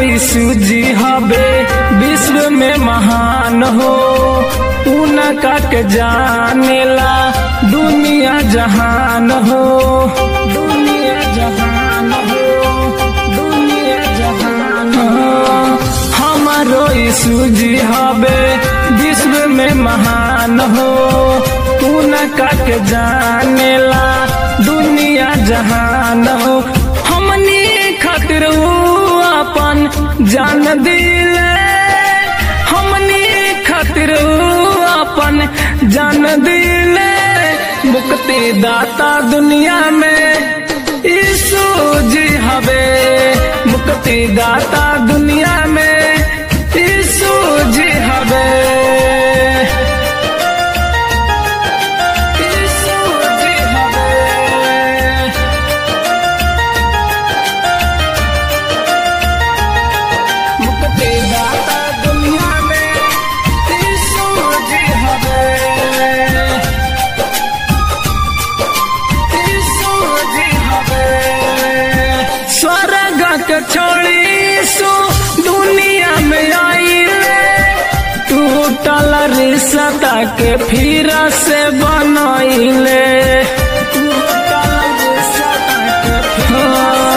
यीशु जी हवे विश्व में महान हो उनका के जानेला दुनिया जहान हो दुनिया जहान हो दुनिया जहान हो हमारो यीशु जी हवे विश्व में महान हो उनका के जानेला दुनिया जहान हो हमनी खातिर ऊ अपन जान दिले हमनी खातिर ऊ अपन जान दिले मुक्ति दाता दुनिया में यीशु जी हवे मुक्ति दाता दुनिया में यीशु जी हवे यीशु जी हवे मुक्ति दाता दुनिया में यीशु जी हवे यीशु जी हवे स्वर्ग के छोड़ी यीशु दुनिया में आइले टूटल रिश्ता के फिर से बनैले टूटल रिश्ता के फिर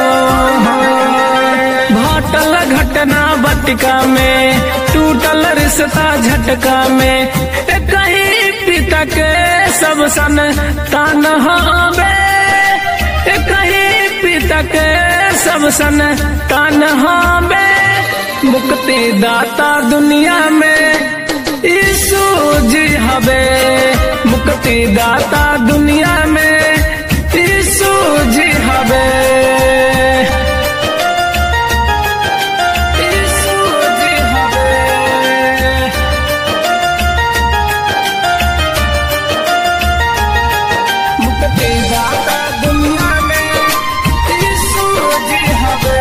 घटल घटना बटिका में टूटल रिश्ता झटका में ए कहीं पिता के सब सन तान हवे ए कहीं पिता के सब सन तान हवे मुक्ति दाता दुनिया में यीशु जी हवे मुक्ति दाता दुनिया में यीशु जी हवे यीशु जी हवे मुक्ति दाता दुनिया में यीशु जी हवे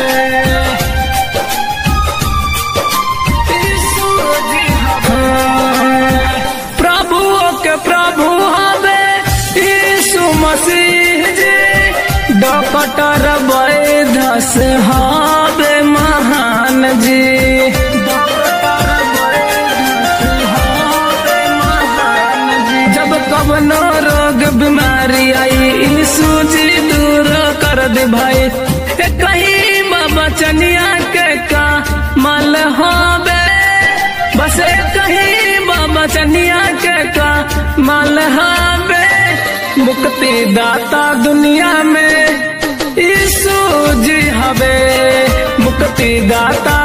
यीशु जी हवे प्रभु के प्रभु हवे यीशु मसीह जी डॉक्टर वैध से हवे महान जी डॉक्टर वैद्य से हवे महान जी जब कवनो रोग बीमारी आई यीशु जी दूर कर दे भाई ए कहीं बाबा चनिया के का मल होबे बस ए कहीं बाबा चनिया के का मल होबे मुक्ति दाता दुनिया में यीशु जी हवे मुक्ति दाता